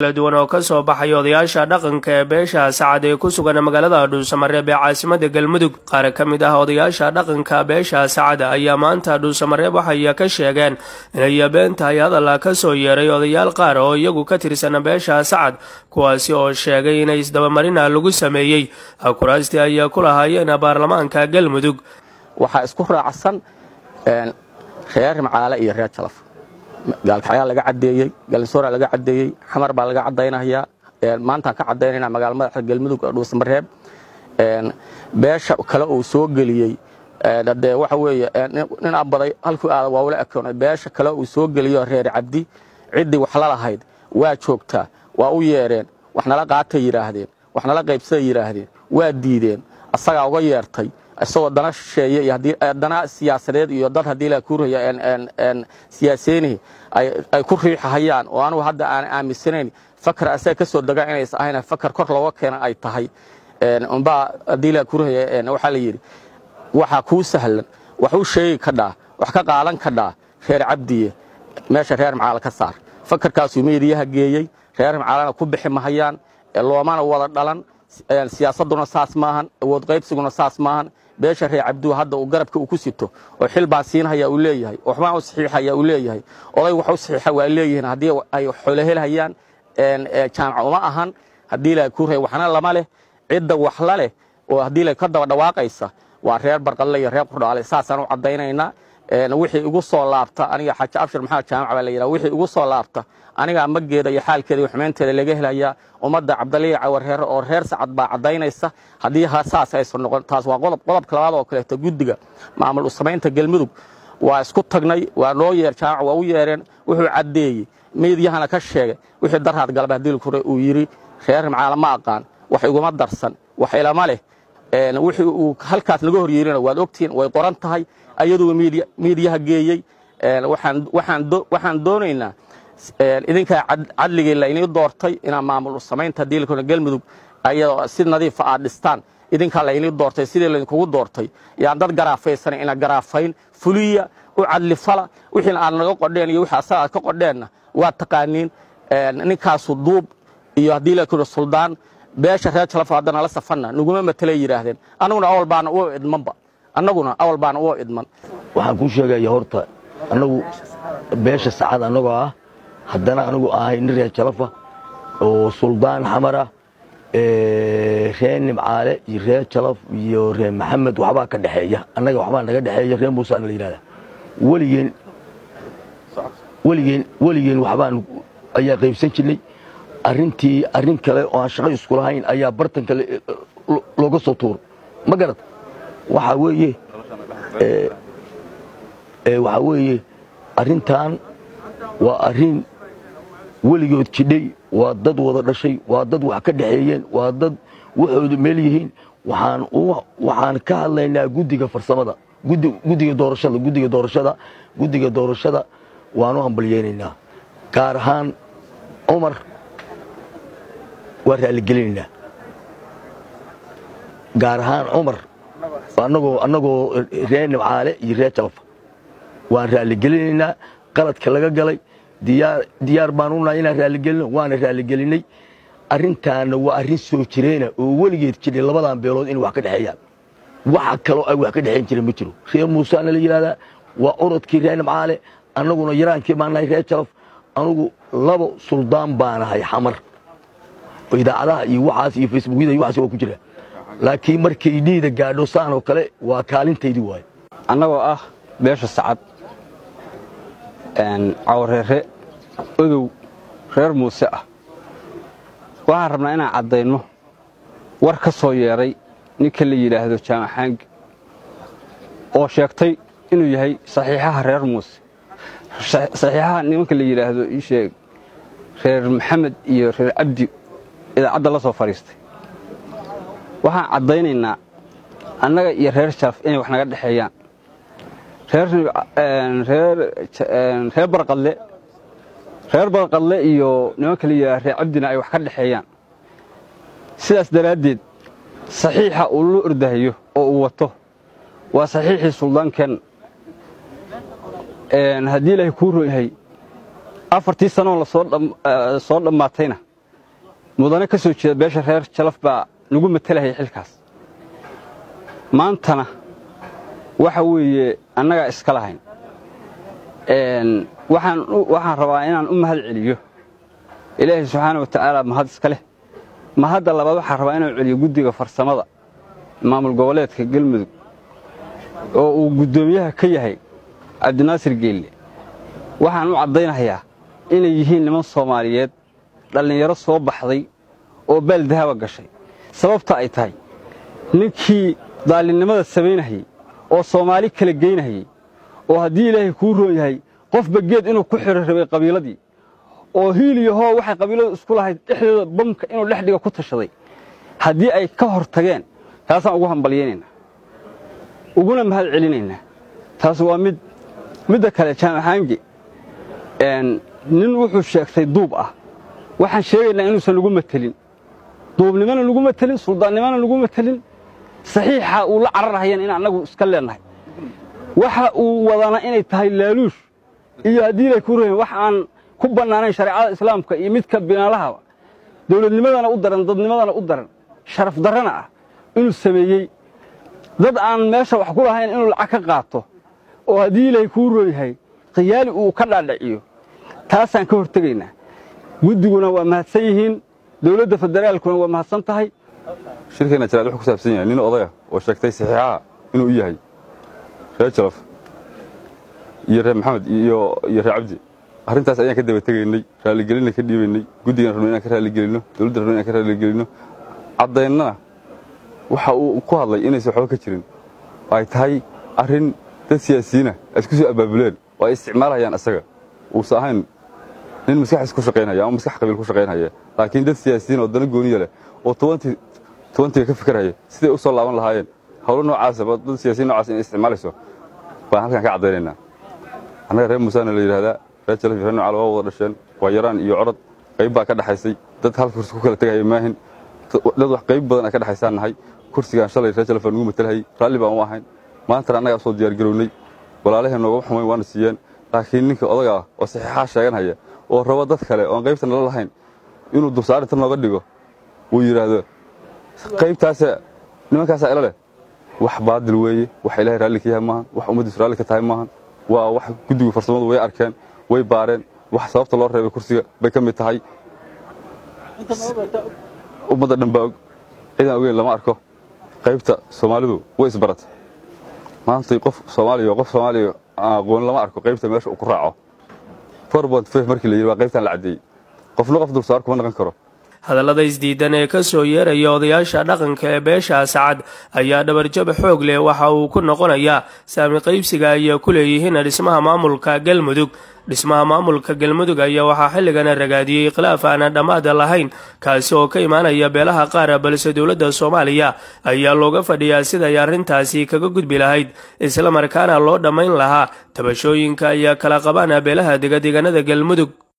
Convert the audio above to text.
kala duwan oo kasoo baxay odayaasha dhaqanka ee beesha sacad ee ku sugan magaalada dhuusamareeb ee caasimada galmudug qaar ka mid ah odayaasha dhaqanka beesha sacad ayaa maanta dhuusamareeb waxay ka sheegeen inay been tahay hadal ka soo yeeray odayaal qaar oo iyagu ka tirsan beesha sacad kuwaasi oo sheegay inay isdabamarina lagu sameeyey kuraastii ayaa ku lahaayeen baarlamaanka galmudug waxaa isku raacsan reer macaale iyo reer jalaf gaalkacyaa laga cadeeyey galinsoora laga cadeeyey xamar baa laga cadaynayaa maantaan ka cadaynayna magaala madaxda galmudug dhuusamareeb beesha kale uu soo geliyey dee waxa weeye nin abaday halkuu aada waa ula ekoonay beesha kale uu soo geliyo reer cabdi ciddii wax la lahayd waa joogtaa waa u yeedheen wax nala qaatay yidhaahdeen wax nala qaybsaday yidhaahdeen waa diideen asagaa uga yeertay isagoo dana shisheeye iyo dana siyaasadeed iyo dad haddii la kuuraya siyaaseynihi ay ku riixahayaan oo anugu hadda aan aaminsanayn fakar asaga ka soo degaa inays ahayn fakar kor looga keena ay tahay umbaa haddii la kuuraya waxaa la yidhi waxaa kuu sahlan wax u sheegi kadhaa wax ka qaadan kadhaa reer cabdiye meesha reer macaala ka saar fakarkaasuu meediyaha geeyey reer macaalana ku bixi mahayaan loomana wada dhalan siyaasaduna saas maahan awood qaybsiguna saas maahan beesha reer cabduu hadda uu garabka uu ku sito oo xil baan siinhaya uu leeyahay oo waxbaan u saxiixaya uu leeyahay oday wax u saxiixa waa leeyihiin haddii ay xoolo helhayaan jaamac uma ahan haddii la kuuraya waxna lama leh cidda wax la leh oo haddii la ka daba dhawaaqaysa waa reer barqalle iyo reer qurdhaale saasaan u caddaynaynaa wixii igu soo laabta aniga xaaji abshir maxamed jaamac baa la yidhaha wixii igu soo laabta aniga amageeda iyo xaalkeeda iyo xumaynteeda laga helayaa ummadda cabdaliya cawarreere oo reer sacad baa caddaynaysa haddii saas aysan noqon taas waa qodob qodobka labaad oo kaleeto guddiga maamul usamaynta galmudug waa isku tagnay waa noo yeer jaamac waa u yeereen wuxuu caddeeyey meedyahana ka sheegay wixii daraad galba haddii kure uu yidhi reer macaala ma aqaan wax iguma darsan wax ilama leh wixii uu halkaas naga hor yeerina waad ogtihiin way qoran tahay ayaduu miidiyaha geeyey waxaan doonaynaa idinkaa cadligii laynii doortay inaa maamul samaynta diilkuna galmudug ayadoo si nadiifa aad dhistaan idinkaa laynii doortay sidii laydinkugu doortay yaan dad garaafaysanay ina garaafayn fuliya u cadlifala wixiina aad naga qodheen iyo wixii asaga aad ka qodheenna waa taqaaniin ninkaasu duub iyo haddii lakuna suldaan beesha reer jalafo haddana la safanna naguma matelay yidhaahdeen annaguna awal baana u idmanba annaguna awal baana u idman waxaan kuu sheegaya horta annagu beesha sacad annagoo ah haddana anigu ahay nin reer jalafa oo suldaan xamara reer nimcaale iyo reer jalaf iyo reer maxamed waxbaa ka dhexeeya annaga waxbaa naga dhexeeya reer muusaana la yidhahda weligeen weligeen weligeen waxbaan ayaa qaybsan jirnay arrintii arrin kale oo aan shaqo isku lahayn ayaa bartan kale looga soo tuuro ma garad waxaa weeye waxaa weeye arrintan waa arrin weligood jidhay waa dad wada dhashay waa dad wax ka dhexeeyeen waa dad waxoodu meel yihiin waxaan waxaan ka hadlaynaa guddiga farsamada guddiga doorashada guddiga doorashada guddiga doorashada waanu hambalyeynaynaa gaar ahaan cumar waa raalligelinaynaa gaar ahaan cumar annagoo annagoo reer nimcaale iyo reer jalafa waan raalligelinaynaa qaladka laga galay diyaar diyaar baan unahay inaan raalligelino waana raalligelinay arrintaana waa arrin soo jireena oo weligeed jiray labadan beelood inay wax ka dhexeeyaan waxa kaloo ay wax ka dhexeyn jireen ma jiro reer muusaana la yidhahdaa waa orodkii reer nimcaale annaguna yaraankii baan nahay reer jalaf anugu laba suldaan baanahay xamar idaacadaha iyo waxaas iyo facebookyada iyo waxaas waa ku jira laakiin markay dhiida gaadho saan oo kale waa kaalintaydii waayo annagoo ah beesha sacad cawareere odow reer muuse ah waxaan rabnaa inaan caddayno war ka soo yeedhay ninka la yidhaahdo jaamaxaangi oo sheegtay inuu yahay saxiixaha reer muuse saxiixaha nimanka la yidhaahdo ii sheeg reer maxamed iyo reer cabdi idaacadda la soo fadhiistay waxaan caddaynaynaa annaga iyo reer jalaf inay wax naga dhexeeyaan reer barqadle reer barqadle iyo nimanka la yidhahdo reer cabdina ay wax ka dhexeeyaan sidaas daraaddeed saxiixa uu la ordahayo oo uu wato waa saxiixii suldaankeenna haddii ilaahay kuu ron yahay afartii sanoo lasoo soo dhammaatayna mudane ka soo jeeda beesha reer jalaf baa nagu matalahaya xilkaas maantana waxa weeye annagaa iska lahayn waxaan rabaa inaan u mahad celiyo ilaahay subxaana wa tacaala mahad iska leh mahadda labaad waxaan rabaa inaan celiyo guddiga farsamada maamul goboleedka galmudug oo uu guddoomiyaha ka yahay cabdinaasir geelle waxaan u caddaynayaa inay yihiin niman soomaaliyeed dhallinyaro soo baxday oo baaldahaba gashay sababta ay tahay ninkii daallinnimada samaynahayey oo soomaali kala geynahayey oo haddii ilaahay kuu roon yahay qofba geed inuu ku xiro rabay qabiiladii oo hiil iyo hoo waxay qabiiladu isku lahayd dhexdooda bamka inuu dhex dhiga ku tashaday haddii ay ka hor tageen taasaan ugu hambalyaynaynaa uguna mahad celinaynaa taas waa mid midda kale jaamaxaange nin wuxuu sheegtay duub ah waxaan sheegaynaa inuusan nagu matelin duubnimana nagu matelin suldaannimana nagu matelin saxiixa uu la cararhayan in annagu iska leennahay waxa uu wadana inay tahay laaluush iyo haddii ilay ku rahin wax aan ku bannaanayn shareecada islaamka iyo midka binaalaha dawladnimadana u daran dadnimadana u daran sharaf darrana ah inuu sameeyey dad aan meesha wax ku lahayn inuu lacag ka qaato oo haddii ilaahay kuu roon yahay khiyaali uu ka dhaadhaciyo taasaan ka hortegaynaa guddiguna waa mahadsan yihiin dawladda federaalkuna waa mahadsan tahay shirkeenna jaraad wuxuu ku saabsan yahay nin odaya oo sheegtay saxiixaha inuu u yahay reer jalaf iyo reer maxamed iyo reer cabdi arrintaas ayaan ka daba tegaynay raaligelinna ka dhiibaynay guddigan rabno inaan ka raaligelinno dawladda rabno inaan ka raaligelinno caddaynnana waxa uu ku hadlay inaysan waxba ka jirin ay tahay arrin dad siyaasiyiina ay isku soo abaabuleen oo ay isticmaalhayaan asaga uusan ahayn nin maskaxdiis ku shaqaynaya ama maskax qabiil ku shaqaynaya laakiin dad siyaasiyiin oo dana gooniya leh oo tobantiga ka fikirhaya siday u soo laaban lahaayeen howlo noocaasa dad siyaasiyin nocaas inay isticmaalayso baan halkan ka caddaynaynaa annaga reer muusaana la yidhahdaa reer jalaf iyo reer nocaal waa wada dhasheen waa yaraan iyo codhad qayb baa ka dhaxaysay dad hal kursi ku kala tegaya maahin dad wax qayb badan ay ka dhaxaysaan nahay kursigaan shalay reer jalaf baan ugu matalhayay raalli baan u ahayn maantana annagaa soo diyaargarownay walaalaheen noogama xumayn waana siiyeen laakiin ninka odaga ah oo saxiixaa sheeganhaya oo rabo dad kale oon qaybta nala lahayn inuu dulsaarinta nooga dhigo uu yidhaahdo qaybtaasa nimankaasaa ila leh wax baadil weeye wax ilaahay raalli ka yahay maahan wax ummaddiisu raalli ka tahay maahan waa wax guddigu farsamadu way arkeen way baareen wax sababta loo reebay kursiga bay ka mid tahay ummadda dhan baa og cidaan ogeyn lama arko qaybta soomaalidu way isbaratay maantay qof soomaaliya qof soomaaliya aqoon lama arko qaybta meesha uu ku raaco markii la yidhi waa qaybtaan la caddeeyey qofna qof dulsaar kuma naqan karo hadallada isdiidan ee ka soo yeeraya odayaasha dhaqanka ee beesha sacad ayaa dhabarjab xoog leh waxa uu ku noqonayaa saami qaybsiga ay ku leeyihiin dhismaha maamulka galmudug dhismaha maamulka galmudug ayaa waxaa xilligana ragaadiyey khilaaf aanan dhammaada lahayn kaasi oo ka imaanaya beelaha qaar balse dowladda soomaaliya ayaa looga fadhiyaa siday arrintaasi kaga gudbi lahayd islamarkaana loo dhammayn lahaa tabashooyinka ayaa kala qabaan beelaha degadeganada galmudug